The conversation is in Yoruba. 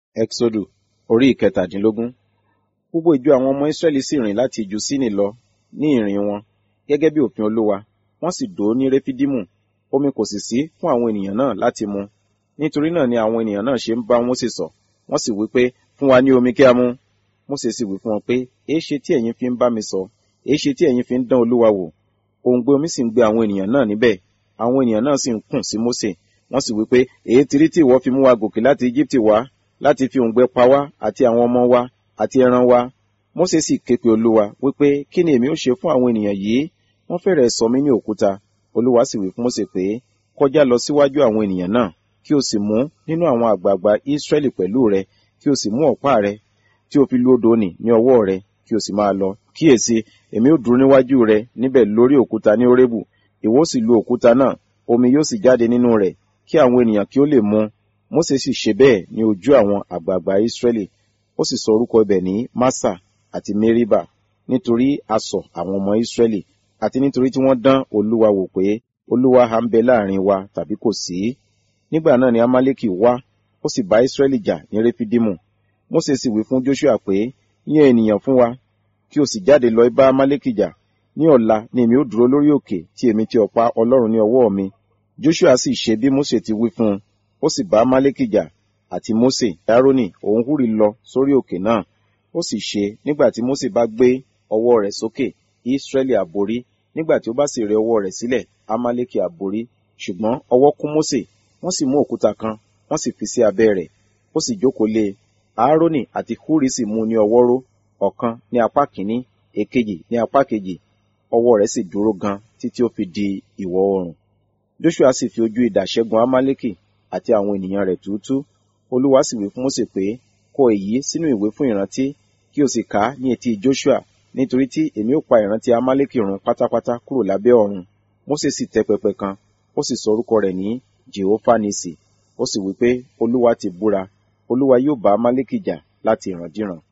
Ẹ́xódù orí ìkẹtàdínlógún. Gbogbo ìjọ àwọn ọmọ Ísírẹ́lì sì rìn láti ìjù Síìnì lọ ní ìrìn wọn, gẹ́gẹ́ bí òfin Olúwa, wọ́n sì dó ní Réfídímù, omi kò sì sí fún àwọn ènìyàn náà láti mu. Nítorí náà ni àwọn ènìyàn náà ṣe ń bá Mósè sọ̀, wọ́n sì wí pé, fún wa ní omi kí a mu. Mósè sì wí fún wọn pé, èéṣe tí ẹ̀yin fi ń bá mi sọ̀, èéṣe tí ẹ̀yin fi ń dán Olúwa wò? Òǹgbẹ omi sì ń gbé àwọn ènìyàn náà níbẹ̀, àwọn ènìyàn náà sì ń kùn sí Mósè, wọ́n sì wí pé, èé ti rí tí ìwọ fi mú wa gòkè láti Íjíbítì wá, láti fi òǹgbẹ pa wá àti àwọn ọmọ wa àti ẹran wa. Mósè sì ké pe Olúwa wípé, kí ni èmi ó ṣe fún àwọn ènìyàn yìí? Wọ́n fẹ́rẹ̀ẹ́ sọ mí ní òkúta. Olúwa sì wí fún Mósè pé, kọjá lọ síwájú àwọn ènìyàn náà, kí o sì mú nínú àwọn àgbààgbà Ísírẹ́lì pẹ̀lú rẹ, kí o sì mú ọ̀pá rẹ, tí o fi lu odò nì ní ọwọ́ rẹ, kí o sì máa lọ. Kíyèsí, èmi ó dúró níwájú rẹ níbẹ̀ lórí òkúta ní Hórébù. Ìwọ ó sì lu òkúta náà, omi yóò sì jáde nínú rẹ̀, kí àwọn ènìyàn kí ó lè mu. Mósè sì ṣe bẹ́ẹ̀ ní ojú àwọn àgbààgbà Ísírẹ́lì. Ó sì sọ orúkọ ibẹ̀ ní Másà àti Méríbà, nítorí asọ̀ àwọn ọmọ Ísírẹ́lì, àti nítorí tí wọ́n dán Olúwa wò pé Olúwa ha ń bẹ láàrin wa tàbí kò sí. Nígbà náà ni Amálẹ́kì wá, ó sì bá Ísírẹ́lì jà ní Réfídímù. Mósè sì wí fún Jóṣúà pé, yàn ènìyàn fún wa, kí o sì jáde lọ bá Amálẹ́kì jà. Ní ọ̀la ni èmi ó dúró lórí òkè tí èmi ti ọ̀pá Ọlọ́run ní ọwọ́ mi. Jóṣúà sì ṣe bí Mósè ti wí fún un, ó sì bá Amálẹ́kì jà, àti Mósè, Árónì, òun Húrì lọ sórí òkè náà. Ó sì ṣe nígbà tí Mósè bá gbé ọwọ́ rẹ̀ sókè, Ísírẹ́lì àborí, nígbà tí ó bá sì rẹ ọwọ́ rẹ̀ sílẹ̀, Amálẹ́kì àborí. Ṣùgbọ́n ọwọ́ kún Mósè, wọ́n sì mú òkúta kan, wọ́n sì fi sí abẹ́ rẹ̀, ó sì jókòó lé e. Árónì àti Húrì sì mú ní ọwọ́ ró, ọ̀kan ní apá kìíní, èkejì ní apá kejì, ọwọ́ rẹ̀ sì dúró gan títí ó fi di ìwọ̀ oòrùn. Jóṣúà sì fi ojú idà ṣẹ́gun Amálẹ́kì àti àwọn ènìyàn rẹ̀ túútú. Olúwa sì wí fún Mósè pé, kọ èyí sínú ìwé fún ìrántí, kí o sì kà á ní etí Jóṣúà, nítorí tí èmi ó pa ìrántí Amálẹ́kì run pátápátá kúrò lábẹ́ ọ̀run. Mósè sì tẹ́ pẹpẹ kan, ó sì sọ orúkọ rẹ̀ ní Jèhófà Nisì. Ó sì wí pé, Olúwa ti búra, Olúwa yóò bá Amálẹ́kì jà láti ìrandíran.